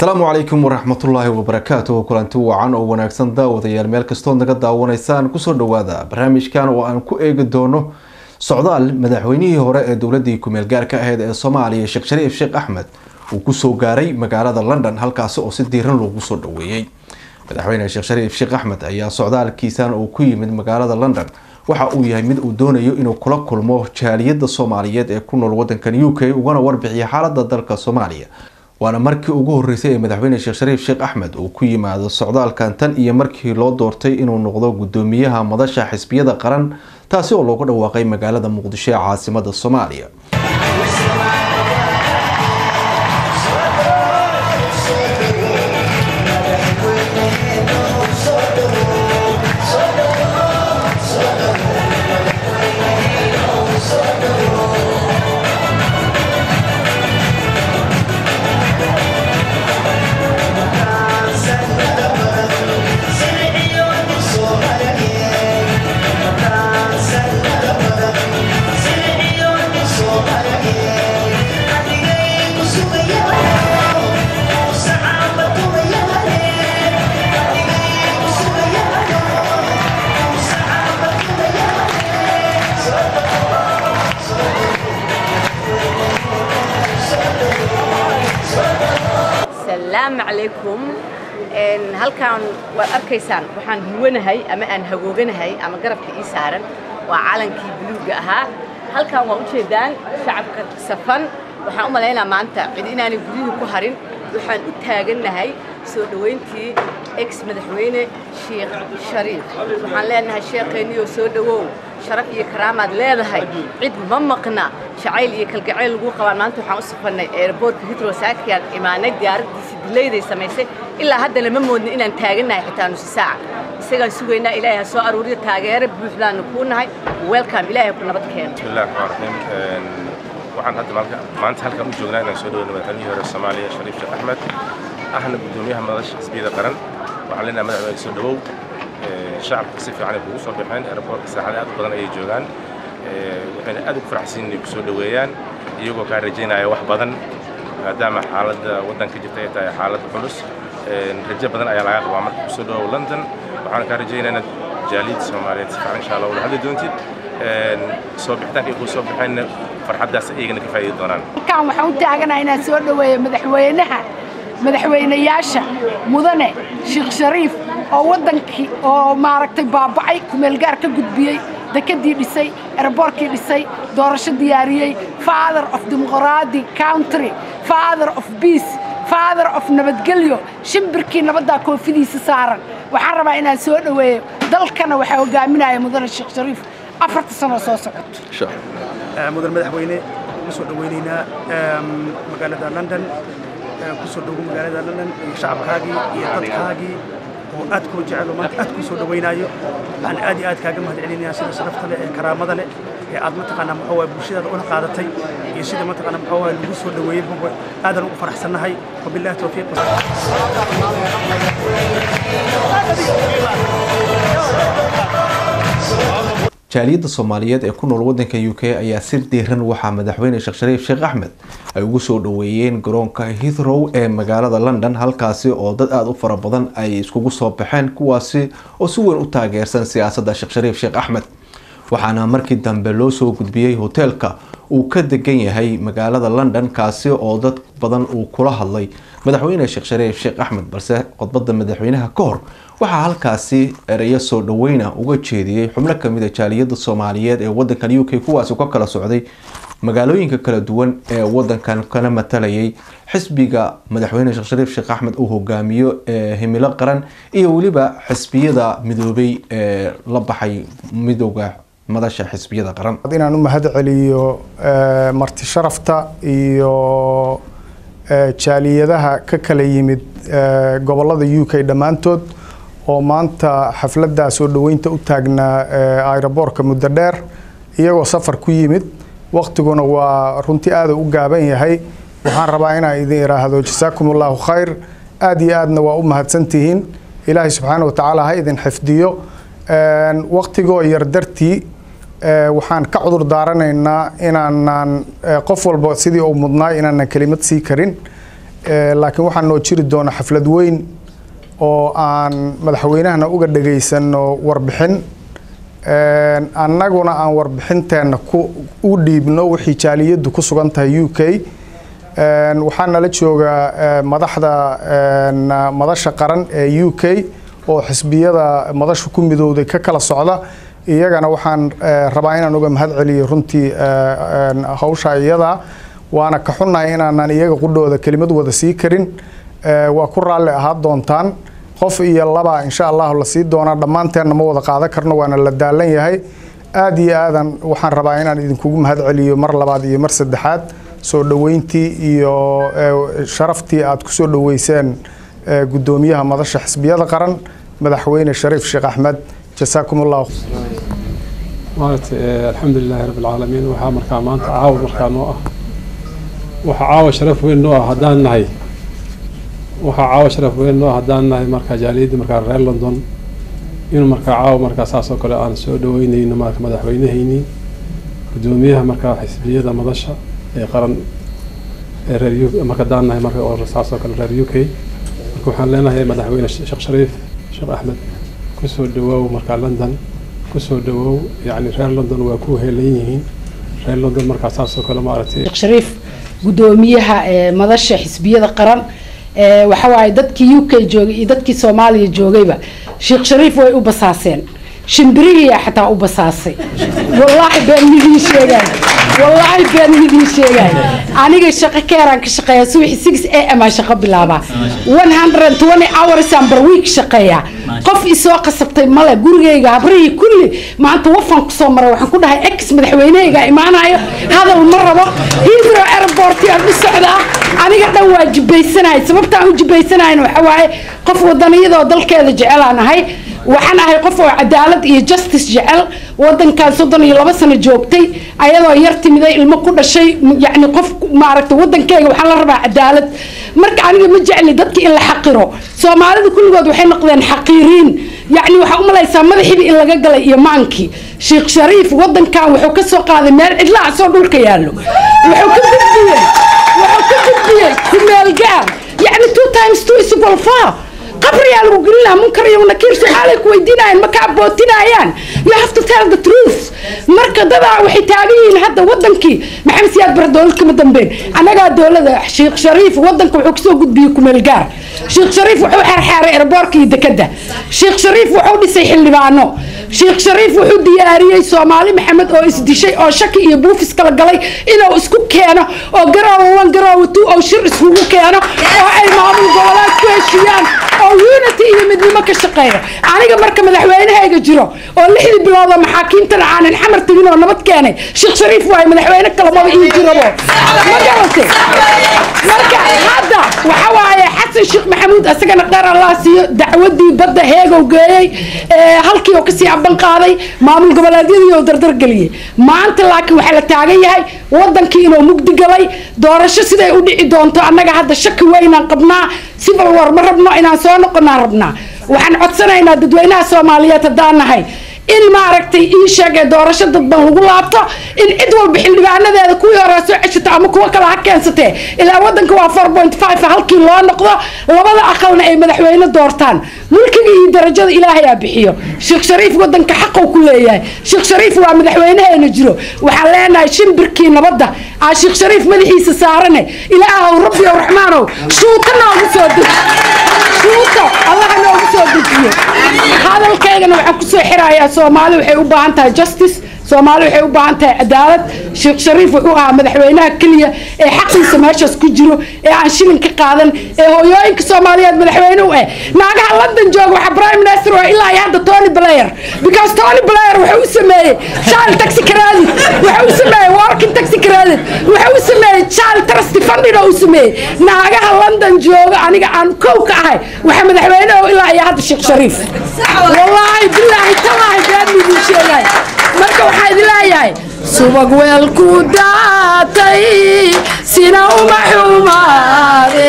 asalaamu calaykum waraxmatullaahi wabarakaatuh kulanti wacan oo wanaagsan daawadayaal meel kastood naga daawanaysaan kusoo dhawaada barnaamijkan oo aan ku eegi doono socdaal madaxweynihii hore ee dowladii kumeel gaarka ahayd ee soomaaliya sheekh shariif sheekh axmed uu kusoo gaaray magaalada london halkaasi oo si diiran loogu soo dhaweeyey madaxweyne sheekh shariif sheekh axmed ayaa socdaalkiisan uu ku yimid magaalada london waxa uu yahay mid uu doonayo inuu kula kulmo jaaliyada soomaaliyeed ee ku nool wadankan u k ugana warbixiya xaalada dalka soomaaliya waana markii ugu horeysay ee madaxweyne sheekh shariif sheekh axmed uu ku yimaado socdaalkan tan iyo markii loo doortay inuu noqdo gudoomiyaha madasha xisbiyada qaran taasi oo loogu dhawaaqay magaalada muqdisho ee caasimada soomaaliya asalaamu calaykum halkaan waad arkaysaan waxaan huwanahay ama aan hagooganahay ama garabka ii saaran waa calankii buluugga ahaa halkaan waa ujeedaan shacabka safan waxaan u malaynaa maanta cid inaanay guryihii ku harin waxaan u taagannahay soo dhowayntii ex madaxweyne sheekh shariif waxaan leenahay sheekheenniyoo soo dhowow sharaf iyo karaamaad leedahay cid ma maqna jacayl iyo kalgacayl lagu qabaan maanta waxaan u safannay airboortka hitro saakiyan imaanay diyaaradiisi dilayday samaysay ilaa haddana ma moodna inaan taagannahay xitaa nusi saaca isagaan sugaynaa ilaahay ha soo aruuriyo taageero buuxdaanu kuu nahay welcome ilaahay ku nabad keeno bismillahi raxmaan raxiim waxaan hadda maanta halkan u joognaa inaan soo dhaweyno madaxweynihii hore soomaaliya shariif sheekh axmed ahna gudoomiyaha madasha xisbiyada qaran waxaan leenahay madaxweyne soo dhawow shacabka si fiican ay kugu soo baxeen airboortka saacado aad u badan ayay joogaan waxayna aad ugu faraxsan inay kusoo dhoweeyaan iyagoo kaa rajaynaya wax badan maadaama xaaladda waddanka jirta ay tahay xaalad culus rajo badan ayaa laga qabaa marka kusoo dhawow london waxaan kaa rajaynaa inaad jaaliyadda soomaaliyeed si fiican insha allah ula hadli doontid soo bixitaanka ay kuu soo baxeenna farxaddaas iyagana ka faa'iidi doonaan halkaan waxaan u taaganahay inaan soo dhoweeyo madaxweynaha madaxweynayaasha mudane sheekh shariif oo waddankii oo maaragtay baaba'ay kumeelgaar ka gudbiyey dekadii dhisay erboorkii dhisay doorasho diyaariyey father of dimuqraadi country father of peace father of nabadgelyo shimbirkii nabaddaa koofidiisa saaran waxaan rabaa inaan soo dhoweeyo dalkana waxaa hogaaminaya mudane sheekh shariif afarta sano soo socoto mudan madaxweyne ugu soo dhoweynaynaa magaalada london ku soo dhowo magaalada london iyo shacabkaagii iyo dadkaagii oo aad kuu jecelo maanta aad kuu soo dhoweynaayo waxaan aad iyo aad kaaga mahad celinayaa sida sharafta leh ee karaamada leh ee aad mataqaanaa maxaa waay bulshadaada una qaadatay iyo sida mataqaanaa maxaa waay lagu soo dhoweeyey buba aadan ugu faraxsannahay wabillahi tawfiiq jaaliyadda soomaaliyeed ee ku nool wadanka u k ayaa si diiran waxaa madaxweyne sheekh shariif sheekh axmed ay ugu soo dhoweeyeen garoonka hithrow ee magaalada london halkaasi oo dad aada u fara badan ay iskugu soo baxeen kuwaasi oo si weyn u taageersan siyaasadda sheekh shariif sheekh axmed waxaana markii dambe loo soo gudbiyey hoteelka uu ka degan yahay magaalada london kaasi oo dad badan uu kula hadlay madaxweyne sheekh shariif sheekh axmed balse khudbadda madaxweynaha ka hor waxaa halkaasi ereyo soo dhaweyna uga jeediyey xubno kamid a jaaliyada soomaaliyeed ee wadankan u k kuwaasi ka kala socday magaalooyinka kala duwan ee wadankan kana matalayay xisbiga madaxweyne sheekh shariif sheekh axmed uu hogaamiyo ee himilo qaran iyo weliba xisbiyada midoobay ee la baxay midooda madasha xisbiyada qaran inaan u mahad celiyo marti sharafta iyo jaaliyadaha ka kala yimid gobolada u k dhammaantood oo maanta xafladdaa soo dhoweynta u taagnaa aeroboorka muddo dheer iyagoo safar ku yimid waktiguna waa runtii aada u gaaban yahay waxaan rabaa inaan idin iraahdo jasaakum allahu khayr aada iyo aadna waa u mahadsantihiin ilaahay subxaana watacaala ha idin xifdiyo waktigoo yar dartii waxaan ka cudur daaranaynaa inaanan qof walba sidii uu mudnaay inaanan kelimad sii karin laakiin waxaa noo jiri doona xaflad weyn oo aan madaxweynahana uga dhagaysano warbixin annaguna aan warbixinteenna u dhiibno wixii jaaliyaddu ku sugan tahay u k waxaa nala jooga madaxda madasha qaran ee u k oo xisbiyada madasha ku midowday ka kala socda iyagana waxaan rabaa inaan uga mahad celiyo runtii hawsha iyada waana ka xunnahay inaanan iyaga qudhooda kelimad wada sii karin waa ku raalli ahaa doontaan qof iyo laba insha allahu la sii doonaa dhammaanteenna ma wada qaadan karno waana la daalan yahay aada iyo aadan waxaan rabaa inaan idinkugu mahad celiyo mar labaad iyo mar saddexaad soo dhoweyntii iyo sharaftii aad ku soo dhoweyseen guddoomiyaha madasha xisbiyada qaran madaxweyne shariif sheekh axmed jasaakum allahu maaragtay alxamdulilaahi rabbi alcaalamiin waxaa markaa maanta caawa markaa noo ah waxaa caawa sharaf weyn noo ah haddaan nahay waxaa caawa sharaf weyn noo ah haddaan nahay markaa jaaliyadda markaa reer london inuu markaa caawa markaa saas oo kale aan soo dhaweynayno marka madaxweynahaynii guddoomiyaha markaa xisbiyada madasha ee qaran ee reer u marka haddaan nahay marka oo saas oo kale reer u k marka waxaan leenahay madaxweyne sheekh shariif sheekh axmed kusoo dhawoow markaa london kusoo dhawoow yacni reer london waa ku heelan yihiin reer london markaa saas oo kale maaragtay sheekh shariif guddoomiyaha madasha xisbiyada qaran waxa waaye dadkii u k joogay iyo dadkii soomaaliya joogayba sheekh shariif way u basaaseen shimbirihiyaa xataa u basaasay wallaahi been midiin sheegaay wallaahi been midiin sheegaay aniga shaqo keeraan ka shaqeeya subaxi six a m aan shaqo bilaabaa one hundred and twenty hours aan bar week shaqeeyaa qof isoo qasabtay male gurigayga habrihii kulli maanta wafan kusoo maray waxaan ku dhahay ex madaxweynehayga imaanayo hadal ma rabo hidro airport aan u socdaa aniga dhan waa jibaysanahay sababtaan u jibaysanahayn waxa waaye qof wadaniyadoo dalkeeda jecelaan ahay waxaan ahay qof oo cadaalad iyo justice jecel wadankan soddon iyo laba sano joogtay ayadoo yar timiday ilmo ku dhashay yacni qof maaragtay wadankeyga waxaan la rabaa cadaalad marka aniga ma jecli dadka in la xaqiro soomaalida kulligood waxay noqdeen xaqiiriin yacni waxaa u malaysaa madaxiiba in laga galay iyo maankii sheekh shariif wadankan wuxuu ka soo qaaday meel cidlaa soo dhulka yaallo wuxuu ka gudbiyey wuxuu ka gudbiyey kumeel gaar yacni two times two is equal four qabriyaa lagu gelinaa munkar iyo nakiir su-aalay ku weydiinayaan ma kaa bootinayaan you have to tell the truth marka dadaa waxay taagan yihiin hadda wadankii maxamed siyaad bare dowlad kama dambeyn annagaa dowlada sheekh shariif wadanka wuxuu kasoo gudbiyey kumeel gaar sheekh shariif wuxuu xeerxeeray erboorka iyo dekada sheekh shariif wuxuu dhisay xildhibaano sheekh shariif wuxuu diyaariyey soomaali maxamed oo isdishay oo shaki iyo buufis kala galay inuu isku keeno oo garoowa wan garoowa two oo shir iskugu keeno oo ay maamul goboleed ku heshiiyaan oo unity iyo midnimo ka shaqeeya aniga marka madaxweynehayga jiro oo lixdii bilooda maxaakiimtana aanan xamar tegin oo nabad keenay sheekh shariif waaye madaxweyne kalamaba ii jirabo ma garatay marka hadda waxa waaye xasan sheekh maxamuud isagana dheer allah siiyo dacwadii badda heegow geeyey halkii oo kasii aban qaaday maamul goboleedyadii oo dardargeliyey maanta laakiin waxaa la taagan yahay wadankii inuu mugdi galay doorasho siday u dhici doonto annaga hadda shaki weynaan qabnaa civil war ma rabno inaan soo noqonaan rabnaa waxaan codsanaynaa dadweynaha soomaaliyeed haddaan nahay in maaragtay ii sheegay doorasho dadban lagu laabto in cid walba xildhibaanadeeda kuwii hore soo ceshato ama kuwo kale ha keensatee ilaa wadanka waa four point five halkii loo noqdo labada aqalna ay madaxweyne doortaan mulkiga iyo darajada ilaahayaa bixiyo sheekh shariif wadanka xaqou ku leeyahay sheekh shariif waa madaxweyneheena jiro waxaan leenahay shimbirkii nabadda aa sheekh shariif madaxiisa saarane ilaahow rabbi ow raxmaanow shuuta noogu soo deji shuuta allaha noogu soo dejiyo hadalkaygana waxaan kusoo xirayaa soomaali waxay u baahan tahay justice soomaali waxay u baahan tahay cadaalad sheekh shariif wuxuu ahaa madaxweynaha keliya ee xaqiisa meeshaas ku jiro ee aan shilin ka qaadan ee hooyooyinka soomaaliyeed madaxweyne u ah naagaha london jooga waxaa prime minister waa ilaa iyo hadda tony blair because tony blair wuxuu u sameeyey child taxi credit wuxuu u sameeyey working taxi credit wuxuu u sameeyey child trust funding oo u sameeyey naagaha london jooga aniga aan kow ka ahay waxaa madaxweyne oo ilaa iyo hadda sheekh shariif wallaahi bilaahi talaahi been midin sheegay marka waxaa idin leeyahay subag weelku daatay sina uma xumaade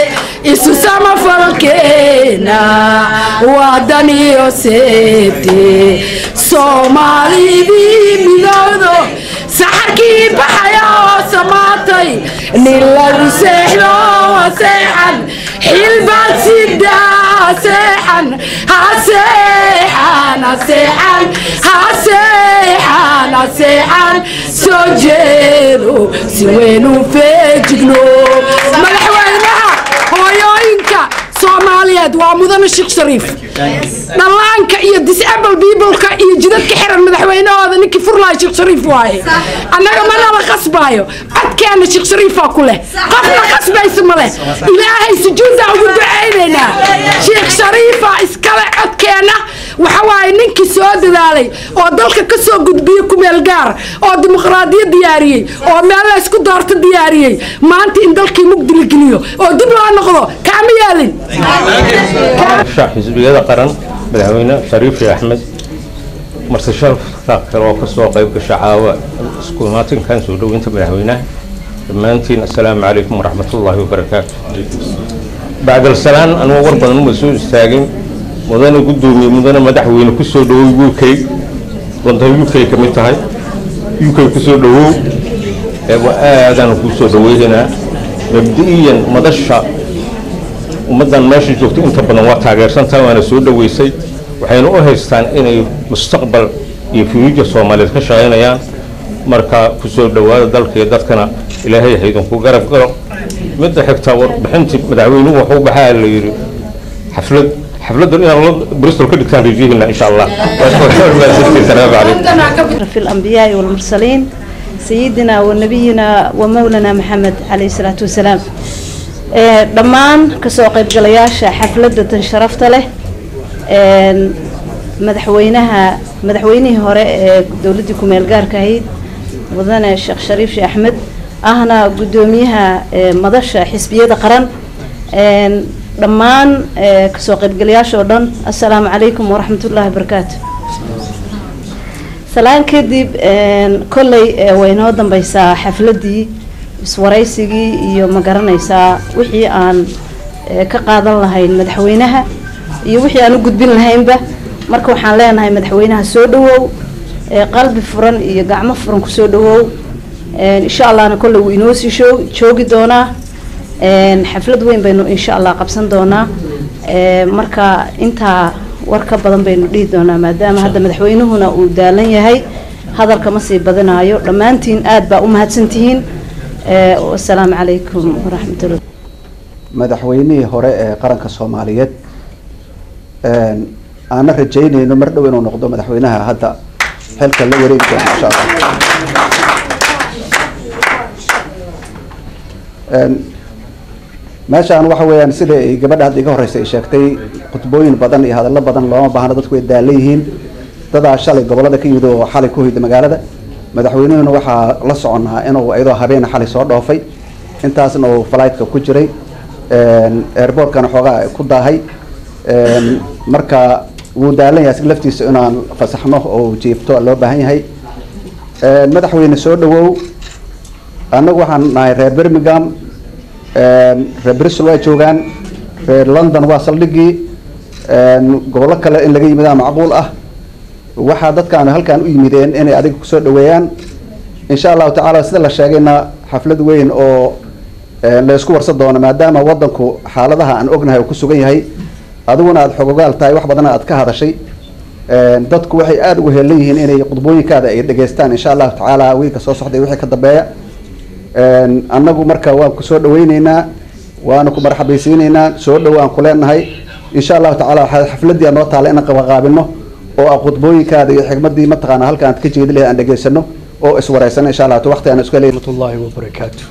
isu samafalkeena wadan iyo seebte soomaalidii midowdo saxarkii baxaya oo samaatay nin lagu seexdo ha seexan xilbaad sidaa seexan ha seexan ha seexan ha seexan ha seexan soo jeedo si weyn u feejigno madaxweynaha hooyooyinka soomaaliyeed waa mudane sheekh shariif dhallaanka iyo disable peopleka iyo jidadka xiran madaxweynahooda ninkii furlaaya sheekh shariif waaye annaga manala qasbaayo codkeena sheekh shariifaa ku leh qofna qasbaysa ma leh ilaahay sujuudda ugu ducaynaynaa sheekh shariifaa iskale codkeena waxa waaye ninkii soo dadaalay oo dalka ka soo gudbiyey kumeel gaar oo dimuqraadiyad diyaariyey oo meel la isku doorto diyaariyey maanta in dalkii mugdi la geliyo oo dib loo noqdo kaama yeelin xisbiyada qaran madaxweyne shariif sheekh axmed marse sharafta kale oo kasoo qayb gasha caawa isku imaatinkan soo dhoweynta madaxweynaha dhammaantiin assalaamu calaykum waraxmatullaahi wabarakaatu bacdal salaan anugu war badan uma soo istaagin mudane guddoomiye mudane madaxweyne kusoo dhawow u k wanta u k ka mid tahay u k kusoo dhawow aadaan kusoo dhaweynaynaa mabdi'iyan madasha ummaddan meesha joogto inta badan waa taageersantaha waana soo dhoweysay waxayna u haystaan inay mustaqbal iyo fuuja soomaaliyeed ka shaqaynayaan marka ku soo dhowaada dalka iyo dadkana ilaahay haydinku garab galo midda xigta warbixintii madaxweynuhu wuxuu baxaa la yidhi xaflad xafladdan inaan bristol ka dhigtaan rajihina insha allah salaamu calaykum أشرف الأنبياء والمرسلين سيدنا ونبينا ومولانا محمد عليه الصلاة والسلام ee dhammaan kasoo qaybgalayaasha xafladda tan sharafta leh een madaxweynaha madaxweynihii hore ee dowladdii ku-meel gaarka ahayd mudane sheekh shariif sheekh axmed ahna guddoomiyaha ee madasha xisbiyada qaran een dhammaan ee kasoo qaybgalayaasha oo dhan assalaamu calaykum waraxmatullaahi wabarakaatu salaan kadib een kolley ee way inoo dambeysaa xafladdii iswaraysigii iyo ma garanaysaa wixii aan eh, ka qaadan lahayn madaxweynaha iyo wixii aan u gudbin lahaynba marka waxaan leenahay madaxweynaha soo dhawow eh, qalbi furan iyo gacmo furan kusoo dhawow Eh, insha allahna kolley wuu inoo sii shoo- joogi doonaa Eh, xaflad weyn baynu insha allah qabsan doonaa Eh, marka intaa war ka badan baynu dhihi doonaa maadaama hadda madaxweynuhuna uu daalan yahay hadalka ma sii badinayo dhammaantiin aad baa u mahadsantihiin Eh, wasalaamu calaykum waraxmatullah madaxweynihii hore ee qaranka soomaaliyeed een, aana rajaynayno mar dhow inuu noqdo madaxweynaha hadda xilka la wareegi doona insha allah Een, meeshaan waxa weeyaan sida ay gabadha hadda iga horeysa ay sheegtay khudbooyin badan iyo hadallo badan looma baahna dadku way daalan yihiin dadaa shalay gobolada ka yimid oo xalay ku hoyda magaalada madaxweynuhuna waxaa la soconaa inuu iyadoo habeen xalay soo dhoofay intaasna uu flightka ku jiray een, airportkana xoogaa ku daahay een, marka wuu daalan yahay si laftiisa inaan fasaxno oo jiifto loo baahan yahay een, madaxweyne soo dhawow annagu waxaan nahay reer birmingham een, reer bristol waa joogaan reer london waa saldhigii een, gobollo kale in laga yimidaa macquul ah waxaa dadkaan halkaan u yimideen inay adiga kusoo dhaweeyaan insha allahu tacaala sida la sheegayna xaflad weyn oo een, la isku warsan doono maadaama wadanku xaaladaha aan ognahay uu ku sugan yahay adiguna aada xogogaal tahay wax badan aad ka hadashay een, dadku waxay aada ugu heelan yihiin inay khudbooyinkaada ay dhegaystaan insha allahu tacaala wiilka soo socday wixii ka dambeeya een, annagu marka waan ku soo dhaweyneynaa waana ku marxabaysiineynaa soo dhowaan ku leenahay insha allahu tacaala waxaa xafladii aan noo taala inaan qabaqaabino oo aan khudbooyinkaada iyo xigmadii mataqaana halka aan ka jeedi lahay aan dhegaysano oo iswareysano insha allah waqti aan isku helay الله وبركاته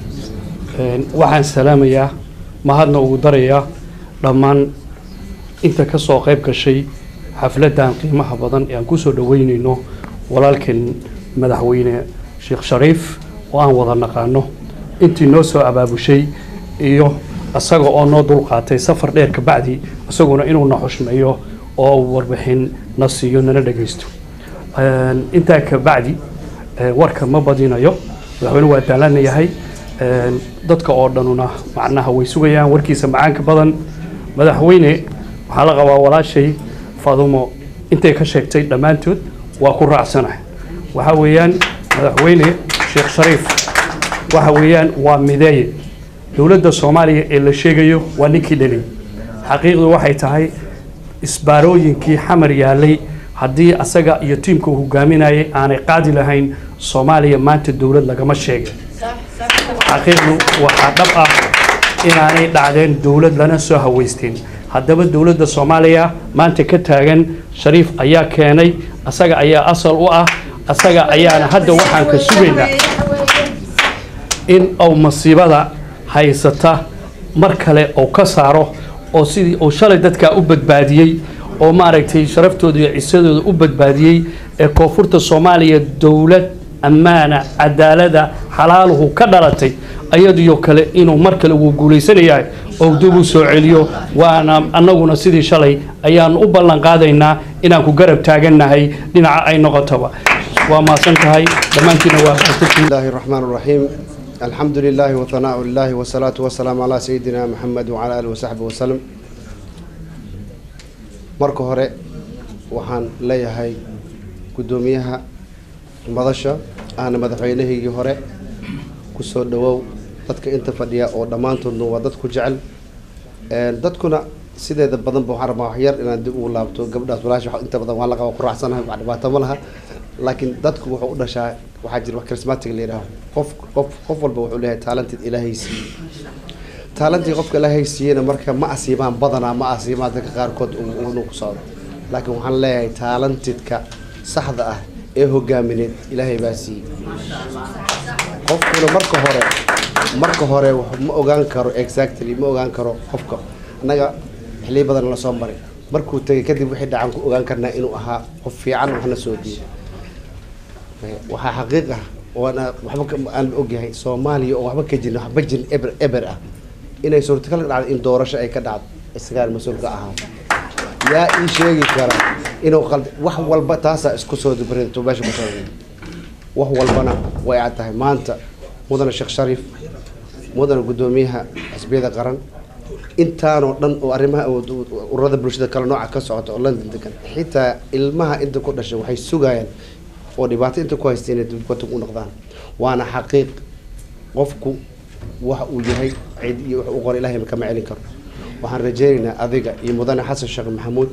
waxaan salaamayaa mahadna ugu darayaa dhammaan inta ka soo qayb gashay xafladdan qiimaha badan ee aan kusoo dhaweynayno walaalkeen madaxweyne sheekh shariif oo aan wada naqaano intii noo soo abaabushay iyo isaga oo noo dulqaatay safar dheer kabacdi isaguna inuu na xushmeeyo oo uu warbixin na siiyo nana dhagaysto Een, intaa kabacdi ee, warka ma badinayo madaxweyne waa daalana yahay Een, dadka oo dhanuna macnaha way sugayaan warkiisa macaanka badan madaxweyne waxaa la qabaa walaashay fadumo intay ka sheegtay dhammaantood waa ku raacsanahay waxaa weeyaan madaxweyne sheekh shariif waxa weeyaan waa mideeye dowladda soomaaliya ee la sheegayo waa ninkii dhalay xaqiiqdu waxay tahay isbaarooyinkii xamar yaalay haddii asaga iyo tiimka uu hogaaminayay aanay qaadi lahayn soomaaliya maanta dowlad lagama sheegay xaqiiqdu waxaa dhab ah inaanay dhacdeen dowlad lana soo haweysteen haddaba dowladda soomaaliya maanta ka taagan shariif ayaa keenay asaga ayaa asal u ah asaga ayaana hadda waxaan ka sugaynaa in uu masiibada haysata mar kale uu ka saaro oo sidii uu shalay dadkaa u badbaadiyey oo maaragtay sharaftooda iyo cisadooda u badbaadiyey ee koonfurta soomaaliya dowlad ammaana cadaalada xalaaluhu ka dhalatay ayadiyo kale inuu mar kale wuu guulaysanayahay oo dib u soo celiyo waana annaguna sidii shalay ayaan u ballan qaadaynaa inaan ku garab taagannahay dhinaca ay noqotoba waa mahadsan tahay dhammaantiina waa بسم الله الرحمن الرحيم الحمد لله وثناء الله والصلاة والسلام على سيدنا محمد وعلى آله وصحبه وسلم marka hore waxaan leeyahay guddoomiyaha madasha ahna madaxweynahaygii hore kusoo dhawow dadka inta fadhiya oo dhammaantoodna waa dad ku jecel dadkuna sideeda badanba waxaan rabaa wax yar inaan dib ugu laabto gabdhaas walaasha wax inta badan waan la qaba ku raacsanahay wax dhibaato ma laha laakiin dadku wuxuu u dhashaa waxaa jira wax charismatic la yidhaaho qof qof qof walba wuxuu leeyahay talented ilaahay siiyey talentii qofka ilaahay siiyeyna marka ma asiibaan badanaa ma asiibaan dadka qaarkood inuu ku socdo laakiin waxaan leeyahay talentedka saxda ah ee hogaamineed ilaahay baa siiyey qofkuna marka hore marka hore wax ma ogaan karo exactly ma ogaan karo qofka annaga xilliyo badan la soo maray markuu tegay kadib wixii dhacan ku ogaan karnaa inuu ahaa qof fiican waxna soo diiday waxaa xaqiiq ah oona waxba ka- aan la ogyahay soomaaliya oo waxba ka jirin waxba jirin eber eber ah inay suurtagal ka dhacdo in doorasho ay ka dhacdo isagaan mas-uul ka ahaa yaa ii sheegi kara inuu qalda wax walba taasaa isku soo dibrinto meesha ku soo wax walbana way cad tahay maanta mudane sheekh shariif mudane guddoomiyaha xisbiyada qaran intaanoo dhan oo arrimaha ururada bulshada kale nooca ka socota oo london degan xitaa ilmaha inta ku dhashay waxay sugayaan oo dhibaato inta ku haysta inay dibadda u noqdaan waana xaqiiq qofku waxa uu yahay cid iyo wax u qor ilaahay kama celin karo waxaan rajaynaynaa adiga iyo mudane xasan sheekh maxamuud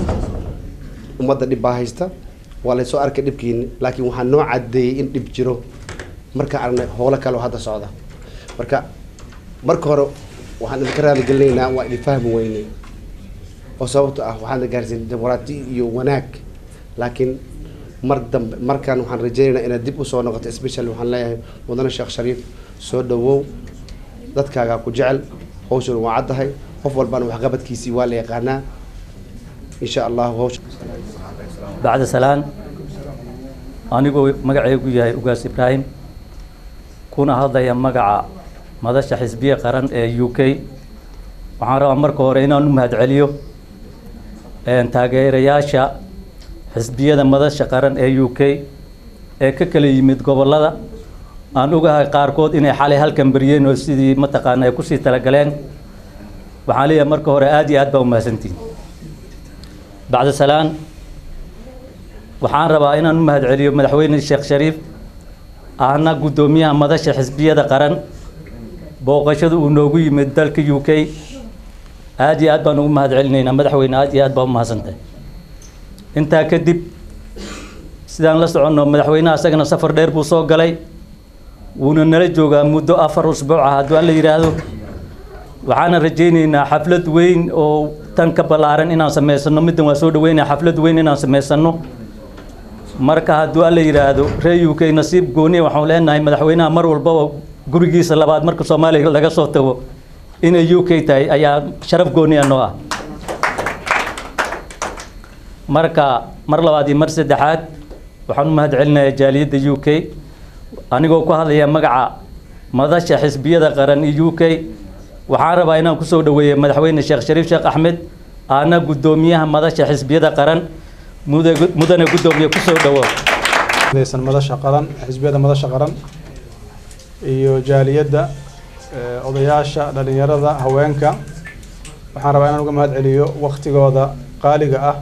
ummadda dhib baa haysta waa laysoo arkay dhibkiini laakiin waxaa noo cadeeyey in dhib jiro marka aragnay howlo kale oo hadda socda marka marka hore waxaan idinka raaligelinaynaa waa idin fahmi weynay oo sababto ah waxaan gaarsiin dimuqraati iyo wanaag laakiin mar dambe markaan waxaan rajaynaynaa inaad dib usoo noqoto special waxaan leeyahay mudane sheekh shariif soo dhawow dadkaagaa ku jecel hawshan waa caddahay qof walbana waxqabadkiisii waa la yaqaanaa insha allahu hawsha bacda salaan anigoo magacaygu yahay ugaas ibraahim kuna hadlaya magaca madasha xisbiya qaran ee u k waxaan rabaa marka hore inaan u mahadceliyo taageerayaasha xisbiyada madasha qaran ee u k ee ka kala yimid gobollada aan ogahay qaarkood inay xalay halkan baryeen oo sidii mataqaana ay kusii talagaleen waxaan leeyahay marka hore aada iyo aad baa umahadsantihin bacda salaan waxaan rabaa inaan u mahadceliyo madaxweyne sheekh shariif ahna guddoomiyaha madasha xisbiyada qaran booqashada uu noogu yimid dalka u k aada iyo aad baan ugu mahadcelinaynaa madaxweyne aada iyo aad baa umahadsantahay intaa kadib sidaan la soconno madaxweynaha isagana safar dheer buu soo galay wuuna nala joogaa muddo afar usbuuc ah hadduu alla yidhaahdo waxaana rajaynaynaa xaflad weyn oo tan ka ballaaran inaan samaysano middan waa soo dhaweynaya xaflad weyn inaan samaysano marka hadduu alla yidhaahdo reer u k nasiib gooniya waxaan leenahay madaxweynaha mar walbaba gurigiisa labaad marka soomaaliya laga soo tago inay u k tahay ayaa sharaf gooniya noo ah marka mar labaad iyo mar saddexaad waxaan u mahadcelinayaa jaaliyadda u k anigoo ku hadlaya magaca madasha xisbiyada qaran iyo u k waxaan rabaa inaan kusoo dhaweeyo madaxweyne sheekh shariif sheekh axmed aana guddoomiyaha madasha xisbiyada qaran muda- mudane guddoomiye kusoo dhawo san madasha qaran xisbiyada madasha qaran iyo jaaliyadda eh, odayaasha dhalinyarada haweenka waxaan rabaa inaan uga mahad celiyo waktigooda qaaliga ah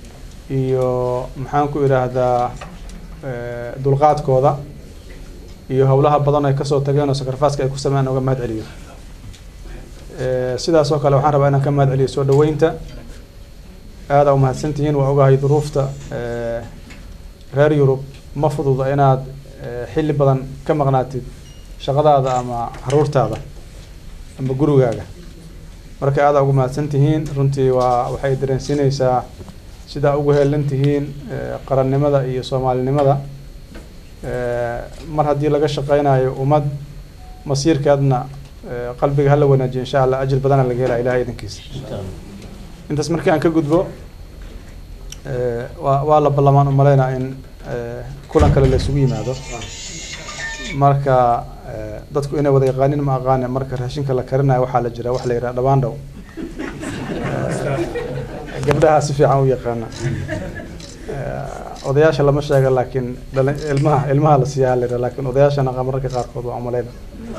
iyo maxaan ku idhaahdaa eh, dulqaadkooda iyo howlaha badan ay kasoo tageen oo sakarfaaska ay ku sameeyaan uga mahad celiyo sidaas oo kale waxaan rabaa inaan ka mahad celiyo soo dhaweynta aada umahadsantihiin waa ogahay duruufta reer yurub ma fududa inaad xilli badan ka maqnaatid shaqadaada ama caruurtaada ama gurigaaga marka aada ugu mahadsan tihiin runtii waa waxay dareensiinaysaa sidaa ugu heelan tihiin qarannimada iyo soomaalinimada mar haddii laga shaqeynayo ummad masiirkeedna qalbiga hala wanaajiyo insha allah ajir badana laga helaa ilahay idankiisa intaas markii aan ka gudbo waa waa la ballamaan u malaynaa in kulan kale la isugu yimaado marka dadku inay wada yaqaanin ma aqaane marka raashinka la karinayo waxaa la jira wax la yidhaha dhabaandhow gabdhaha si fiican u yaqaana odayaasha lama sheega laakiin dhalin ilmaha ilmaha la siiyaa la yidhaha laakiin odayaashana mararka qaarkood waa umalayna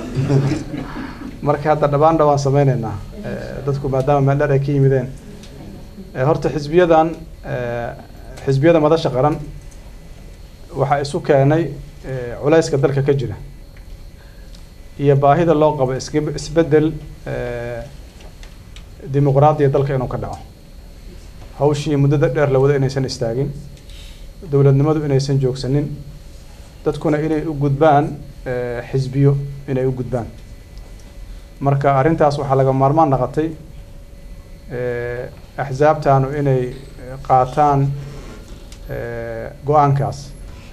marka hadda dhabaandhow waan sameyneynaa dadku maadaama meel dheer ay ka yimideen horta xisbiyadan xisbiyada madasha qaran waxaa isu keenay culayska dalka ka jira iyo baahida loo qabo isbedel dimuqraadiya dalka inuu ka dhaco hawshii muddada dheer la wado inaysan istaagin dowladnimadu inaysan joogsanin dadkuna inay u gudbaan xisbiyo inay u gudbaan marka arrintaas waxaa laga maarmaan naqotay axsaabtanu inay qaataan go-aankaas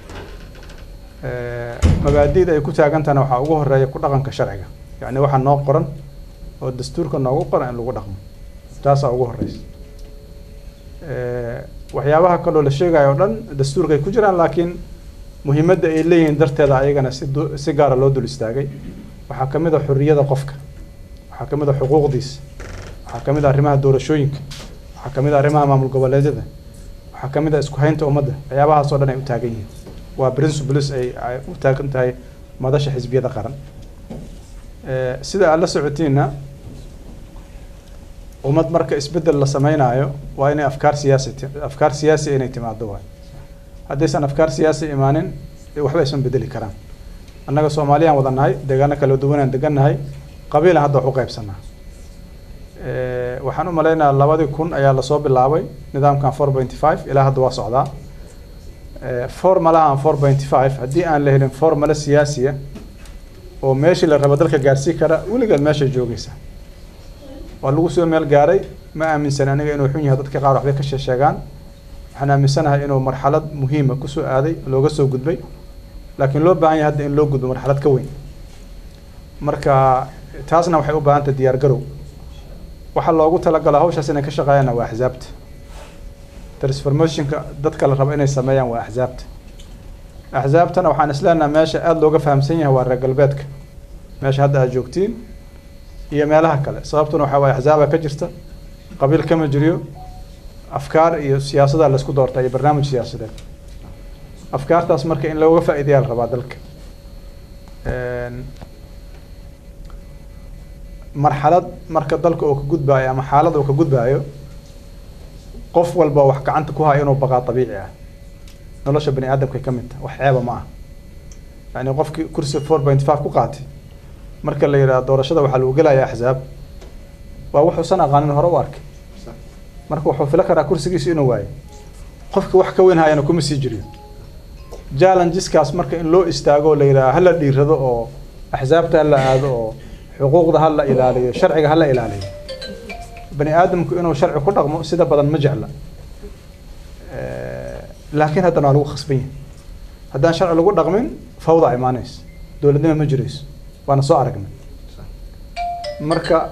mabaadi'da ay ku taagantahana waxaa ugu horeeya ku dhaqanka sharciga yacni waxaa noo qoran oo dastuurka noogu qoran in lagu dhaqmo taasaa ugu horeysa waxyaabaha kaloo la sheegayo o dhan dastuurka ay ku jiraan laakiin muhiimadda ay leeyihiin darteeda ayagana si si gaara loo dul istaagay waxaa ka mid a xorriyada qofka waxaa ka mid a xuquuqdiisa waxaa ka mid a arrimaha doorashooyinka waxaa ka mid a arrimaha maamul goboleedyada waxaa ka mid a isku haynta ummadda waxyaabahaas oo dhan ay u taagan yihiin waa principles ay ay u taagan tahay madasha xisbiyada qaran sida aad la socotiinna ummad marka isbeddel la sameynaayo waa inay afkaar siyaasi afkaar siyaasi inay timaado waay haddaysan afkaar siyaasi imaanin waxba aysan bedeli karaan annaga soomaaliyaan wada nahay deegaano kala duwanaan degannahay qabiilan hadda wax u qaybsanaa waxaan u maleynayaa labadii kun ayaa lasoo bilaabay nidaamkan four pointy five ilaa hadda waa socdaa formalahan four pointy five haddii aan la helin formala siyaasiya oo meeshii la rabo dalka gaarsii kara weligeed meeshay joogaysa waa lagu soo meel gaaray ma aaminsan aniga inuu xun yahay dadka qaar waxbay ka sheesheegaan waxaan aaminsanahay inuu marxalad muhiima kusoo aaday looga soo gudbay laakiin loo baahan yahay hadda in loo gudbo marxalad ka weyn marka taasna waxay u baahan tahay diyaar garow waxaa loogu talagalaa hawshaas inay ka shaqeeyaan waa axsaabta transformationka dadka la rabo inay sameeyaan waa axsaabta axsaabtana waxaan isleenaha meesha aada looga fahamsan yahay waa reer galbeedka meesha hadda aad joogtiin iyo meelaha kale sababtuna waxaa waaye axsaaba ka jirta qabiil kama jiriyo afkaar iyo siyaasada laisku doorta iyo barnaamij siyaasadeed afkaartaas marka in looga faa'iidayaa la rabaa dalka marxalad marka dalka uu ka gudbaayo ama xaalad uu ka gudbaayo qof walba wax gacanta ku haya inuu baqaa dabiici ah nolosha bani aadamkay ka mid tahay wax ceeba ma ah yani qofkii kursi four point five ku qaatay marka la yidhaha doorashada waxaa lagu gelaya axsaab waa wuxuusan aqaanin hore u arkay marka wuxuu filo karaa kursigiisu inuu waayo qofka wax ka weyn hayana kuma sii jiriyo challengeskaas marka in loo istaago oo la yidhaha hala dhiirado oo axsaabta hala aado oo xuquuqda hala ilaaliyo sharciga hala ilaaliyo bani aadamku inuu sharci ku dhaqmo sida badan ma jecla laakiin haddana waa lagu khasban yahay haddaan sharci lagu dhaqmin fawda imaanaysa dowladnimo ma jirayso waana soo aragnay marka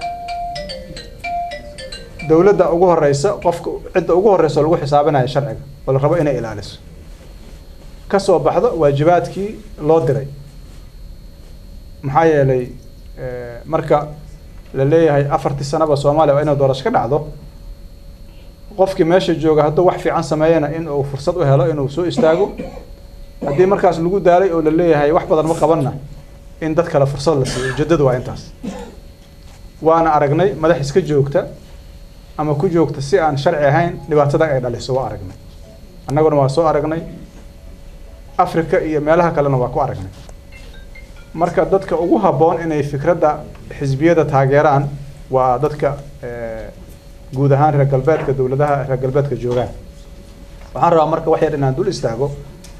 dowladda ugu horeysa qofka cidda ugu horeysa oo lagu xisaabinayo sharciga oo la rabo inay ilaaliso ka soo baxdo waajibaadkii loo diray maxaa yeelay marka la leeyahay afartii sanaba soomaaliya waa inay doorasho ka dhacdo qofkii meesha jooga hadduu wax fiican sameeyana in uu fursad u helo inuu soo istaago haddii markaas lagu daalay oo la leeyahay wax badan ma qabanna in dad kale fursad la siiyo ujeedadu waa intaas waana aragnay madax iska joogta ama ku joogta si aan sharci ahayn dhibaatada ay dhaliso waa aragnay annaguna waa soo aragnay africa iyo meelaha kalena waa ku aragnay marka dadka ugu habboon inay fikradda xisbiyada taageeraan waa dadka eh, guud ahaan reer galbeedka dowladaha reer galbeedka joogaan waxaan rabaa marka wax yar inaan dul istaago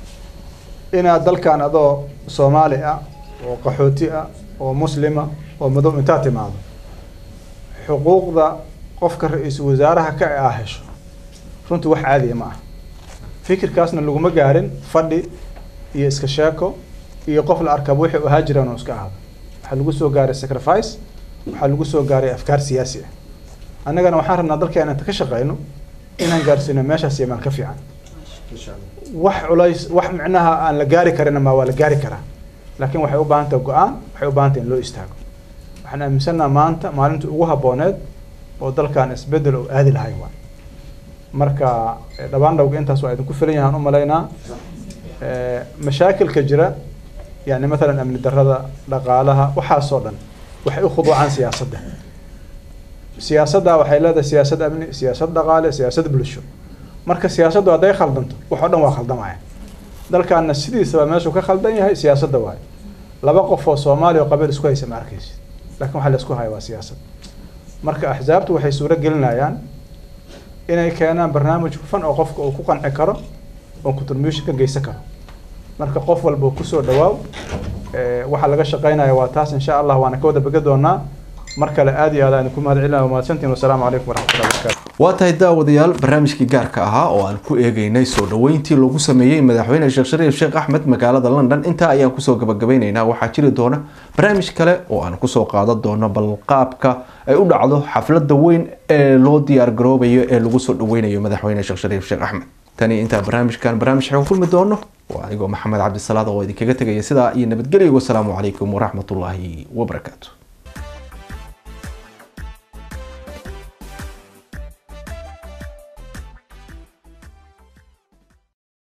inaad dalkan adoo soomaali ah oo qaxooti ah oo muslima oo madow intaad timaado xuquuqda qofka ra-iisul wasaaraha ka ah hesho runtii wax caadiya ma ah fikirkaasna laguma gaarin fadhi iyo iska sheeko iyo qof la arkaba wixii u ahaa jiraan oo iska ahaado waxaa lagu soo gaaray sacrifice waxaa lagu soo gaaray afkaar siyaasi ah annagana waxaan rabnaa dalkeena inta ka shaqeyno inaan gaarsiino meeshaas iyo meel ka fiican wax culays wax micnaha aan la gaari karin ma waa la gaari karaa laakiin waxay u baahan tahay go-aan waxay u baahan tahay in loo istaago waxaan aaminsannaha maanta maalintii ugu habbooneed oo dalkan isbeddel oo aadi lahay waa marka eh, dhabaandhowga intaas waa idinku filan yahaan u malaynaa Eh, mashaakilka jira yani mathalan amni darrada dhaqaalaha waxaasoo dhan waxay u khuduucaan siyaasadda siyaasadda waxay leedahay siyaasad amni siyaasad dhaqaale siyaasad bulsho marka siyaasaddu hadday khaldanto wax oo dhan waa khaldamaya dalkaana sidiisaba meeshuu ka khaldan yahay siyaasadda waayo laba qof oo soomaaliya oo qabiil isku haysa ma arkaysid laakiin waxa la isku haya waa siyaasad marka axsaabtu waxay suuro gelinayaan inay keenaan barnaamij hufan oo qofka uu ku qanci karo oo contribution ka geysan karo marka qof walba uu kusoo dhawaaw Eh, waxaa laga shaqeynaya waa taas insha allah waana ka wada bega doonaa mar kale aad iyo aad aan ku mahad celinaya mahadsantiin wasalaamu calaykum waraxmatullahi wabarakaatu waa tahay daawadayaal barnaamijkii gaarka ahaa oo aan ku eegeynay soo dhoweyntii lagu sameeyey madaxweyne sheekh shariif sheekh axmed magaalada london intaa ayaan kusoo gabagabeyneynaa waxaa jiri doona barnaamij kale oo aan kusoo qaadan doono balqaabka ay u dhacdo xafladda weyn ee loo diyaar garoobayo ee lagu soo dhoweynayo madaxweyne sheekh shariif sheekh axmed tani intaa barnaamijkan barnaamij xegan kulmi doono waa anigoo maxamed cabdisalaad oo idinkaga tegaya sidaa iyo nabadgelyo wasalaamu calaykum waraxmatullaahi wabarakaatu